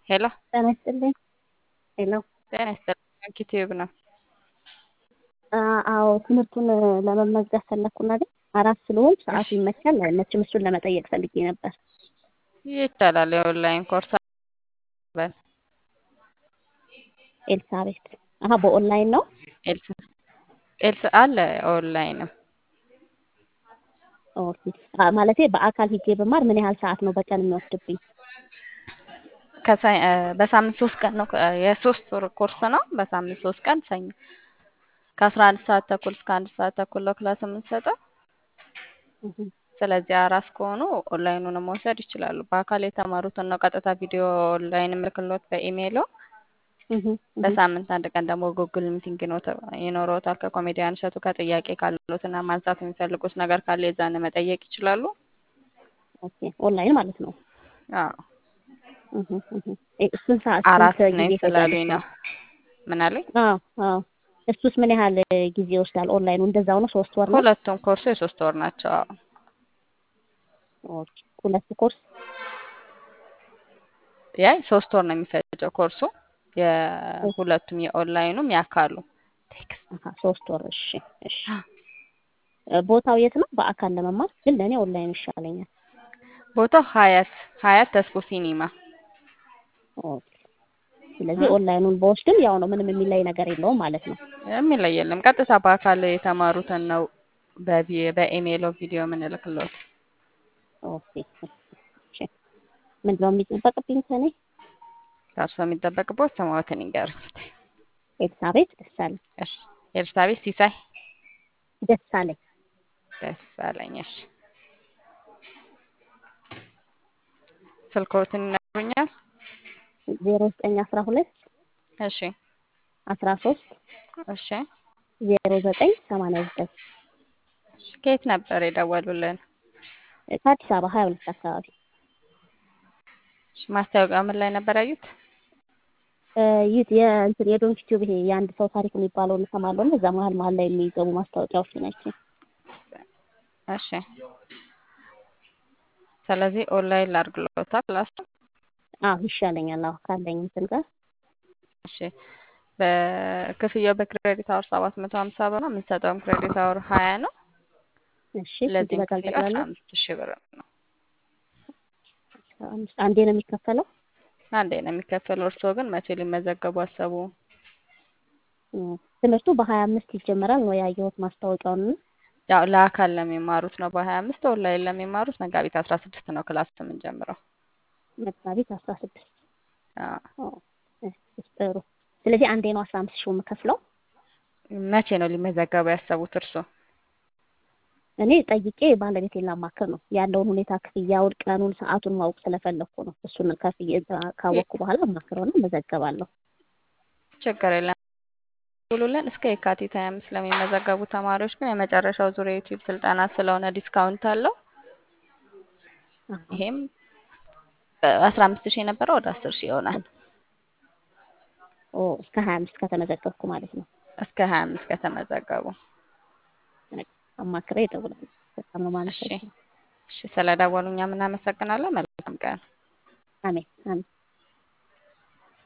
ሄሎ ጤና ይስጥልኝ። ሄሎ ጤና ይስጥልኝ። ዩቲዩብ ነው። አዎ ትምህርቱን ለመመዝገብ ፈለግኩና ግን አራት ስለሆን ሰዓቱ ይመቻል አይመችም? እሱን ለመጠየቅ ፈልጌ ነበር። ይቻላል። የኦንላይን ኮርስ በል ኤልሳቤት አሀ በኦንላይን ነው። ኤልስ ኤልስ አለ ኦንላይንም ኦኬ አ- ማለቴ በአካል ሂጄ ብማር ምን ያህል ሰዓት ነው በቀን የሚወስድብኝ? ከሳይ እ፣ በሳምንት ሶስት ቀን ነው። እ፣ የሶስት ወር ኮርስ ነው። በሳምንት ሶስት ቀን ሰኞ ከአስራ አንድ ሰዓት ተኩል እስከ አንድ ሰዓት ተኩል ነው ክላስ የምንሰጠው። እህ፣ ስለዚህ አራስ ከሆኑ ኦንላይኑን መውሰድ ይችላሉ። በአካል የተማሩትን ነው ቀጥታ ቪዲዮ ኦንላይን ምልክሎት በኢሜይሎ እህ፣ እህ። በሳምንት አንድ ቀን ደግሞ ጉግል ሚቲንግ ይኖተ- ይኖረውታል ከኮሜዲያን እሸቱ ከጥያቄ ካሉትና ማንሳት የሚፈልጉት ነገር ካለ የዛን መጠየቅ ይችላሉ። ኦኬ ኦንላይን ማለት ነው። አዎ እህ፣ እህ። እ፣ ስንት ሰዓት አራት ስንት ነኝ ጊዜ ስላሉኝ ይፈጃል? ነው። ምን አለኝ? አዎ አዎ። እሱስ ምን ያህል ጊዜ ይወስዳል? ኦንላይኑ እንደዛው ነው? ሶስት ወር ነው? ሁለቱም ኮርሱ የሶስት ወር ናቸው። አዎ ኦኬ ሁለት ኮርስ ያ ሶስት ወር ነው የሚፈጀው ኮርሱ የሁለቱም የኦንላይኑም ያካሉ አሀ ሶስት ወር። እሺ እሺ። እ፣ ቦታው የት ነው? በአካል ለመማር ግን ለእኔ ኦንላይን ይሻለኛል። ቦታው ሀያት ሀያት ተስፎ ሲኒማ ኦኬ። ስለዚህ ኦንላይኑን በወስድም ያው ነው፣ ምንም የሚለይ ነገር የለውም ማለት ነው። የሚለይ የለም። ቀጥታ በአካል የተማሩትን ነው በቪ- በኢሜይል ቪዲዮ የምንልክሎት። ኦኬ እሺ። ምንድን ነው የሚጠበቅብኝ ከእኔ? ከእርሶ የሚጠበቅበት ስምዎትን ይንገሩኝ። ኤልሳቤት ደሳለኝ እሺ ኤልሳቤት ሲሳይ ደሳለኝ። ደሳለኝ። እሺ ስልክዎትን ይነግሩኛል? ዜሮ ዘጠኝ አስራ ሁለት እሺ አስራ ሶስት እሺ ዜሮ ዘጠኝ ሰማንያ ዘጠኝ እሺ። ከየት ነበር የደወሉልን? ከአዲስ አበባ ሀያ ሁለት አካባቢ እሺ፣ ማስታወቂያ ምን ላይ ነበር ያዩት? እ፣ ይህ የእንትን የዶንኪ ቲዩብ ይሄ የአንድ ሰው ታሪክ የሚባለውን እሰማለሁ እና እዛ መሀል መሀል ላይ የሚገቡ ማስታወቂያዎች ናቸው። እሺ ስለዚህ ኦንላይን ላድርግሎታ ክላስ አዎ ይሻለኛል። አዎ ካለኝ እንትን ጋር እሺ በክፍያው በክሬዲት አወር ሰባት መቶ ሀምሳ ብር ነው። የምንሰጠውም ክሬዲት አወር ሀያ ነው። እሺ ስንት ለዚህም ይበቃል ክፍያ አስራ ጠቅላላ? አምስት ሺህ ብር ነው። አምስት አንዴ ነው የሚከፈለው? አንዴ ነው የሚከፈለው። እርስዎ ግን መቼ ሊመዘገቡ አሰቡ? እ፣ ትምህርቱ በሀያ አምስት ይጀመራል ነው ያየሁት ማስታወቂያውን እና ያው ለአካል ለሚማሩት ነው በሀያ አምስት ኦንላይን ለሚማሩት መጋቢት አስራ ስድስት ነው ክላስ የምንጀምረው። መጋቢት አስራ ስድስት አዎ። ጥሩ። ስለዚህ አንዴ ነው አስራ አምስት ሺህ የምከፍለው። መቼ ነው ሊመዘገቡ ያሰቡት እርስዎ? እኔ ጠይቄ ባለቤቴን ላማክር ነው ያለውን ሁኔታ ክፍያውን፣ ቀኑን፣ ሰዓቱን ማወቅ ስለፈለኩ ነው። እሱን ከፍዬ ካወቅኩ በኋላ አማክረውና እመዘገባለሁ። ችግር የለም ብሉልን እስከ የካቲት ሀያ አምስት ለሚመዘገቡ ተማሪዎች ግን የመጨረሻው ዙር የዩቲዩብ ስልጠና ስለሆነ ዲስካውንት አለው። አዎ። ይሄም አስራ አምስት ሺህ የነበረው ወደ አስር ሺህ ይሆናል። ኦ እስከ ሀያ አምስት ከተመዘገብኩ ማለት ነው። እስከ ሀያ አምስት ከተመዘገቡ። አማክሬ እደውላለሁ። በጣም ነው እሺ የማመሰግነው። እሺ፣ ስለደወሉ እኛም እናመሰግናለን። መልካም ቀን። አሜን አሜን።